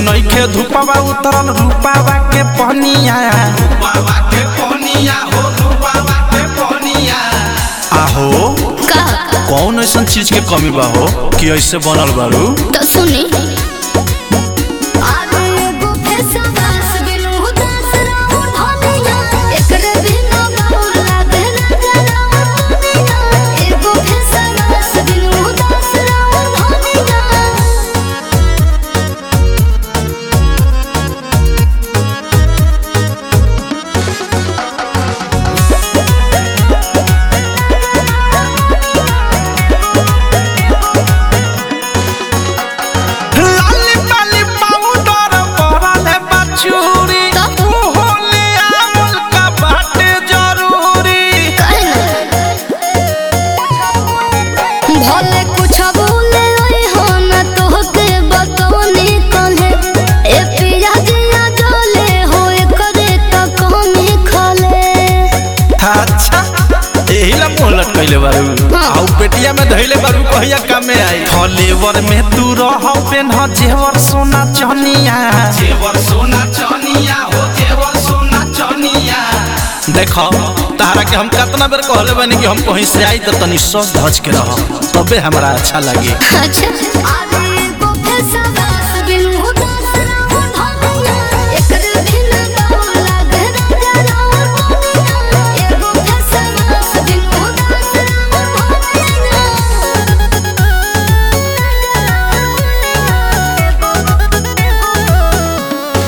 नइखे धुपवा उतरल रूपावा के पहनिया बाबा के पनिया हो बाबा के पनिया आहो का कौन ऐसा चीज के कमी बा हो कि ऐसे बनल बारू तो सुनी आगे एगो फेसवास बिनु उदास रहू धनिया एकरे बिना बाउर लागे ना जराऊ दुनिया एगो फेसवास बिनु उदास रहू धनिया लाली पाली पाउडर परले बचूरी तब? होले आवल का बाटे जरूरी भले कुछ बोले ओए हो न तोहके बतौनी कहे ए पिया जिया डोले हो करे त कमी खले अच्छा एही ला मुंह लटकैले बारू हाँ। आउ पेटिया में धइले बारू कहिया कामे आई फलेवर में तू रह पेन जेवर सोना चनिया जेवर सोना चनिया हो जेवर सोना चनिया देखो तारा के हम कितना बेर कहले बानी कि हम कहीं से आई त तनी सज धज के रह तबे हमरा अच्छा लगे अच्छा आगे एगो फेसवास बिनु उदास रहू धनिया एकरे बिना बाउर लागे ना जराऊ दुनिया एगो फेसवास बिनु उदास रहू धनिया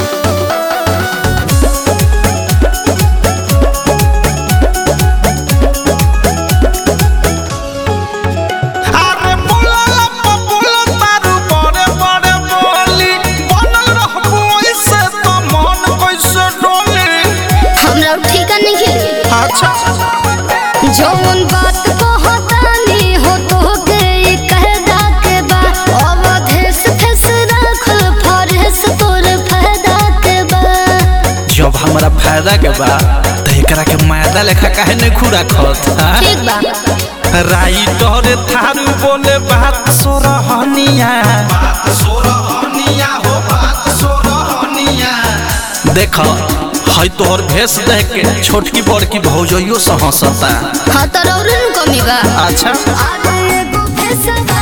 अरे बोला लप्पा बोला तारू बड़े बड़े बोली बनल रहबो ऐसे तो मन कैसे डोली हमरा ठिका नहीं खेली अच्छा जौन बात कहतानी हो तोहके ई कहदा के बा अवधेश फेस रखल फरेस तोर फायदा के बा जब हमरा फायदा के बा त एकरा के मायदा लेखा काहे नहीं खुरा खत ठीक बा राइटर थारू बोले बात सोरहनिया बात सोरहनिया हो बात सोरहनिया देख है तोहर भेष देख के छोटकी बड़की भौजइयो से हंसता हाँ तो रौरन कमी बा अच्छा आगे एगो फेसवा